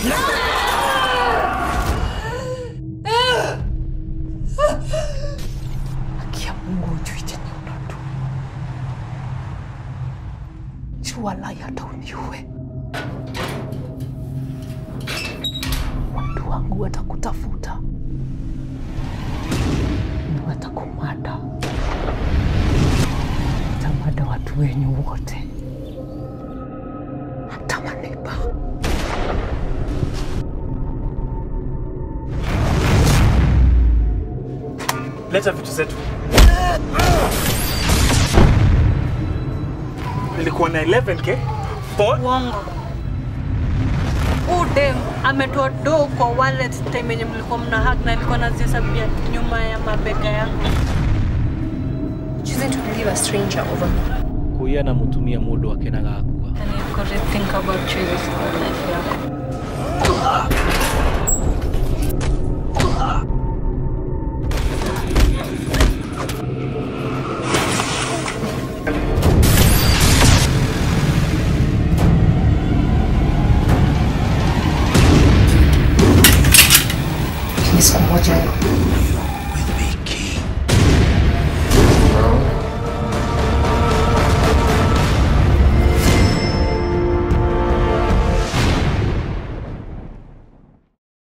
Haki ya Mungu hujui chenye unatu. Jua lai hata uniue. Watu wangu watakutafuta, watakumada, tamada watu wenyu wote, hata maneba. Leta vitu zetu. Nilikuwa na 11k. For Uongo. Huu dem ametoa do kwa wallet time yenye mlikuwa mna hug na alikuwa anazihesabia nyuma ya mabega yangu. Choosing to believe a stranger over me. kuya na mutumia mundu akenaga akua And you've got to think about choices for life yako. Lakini siku moja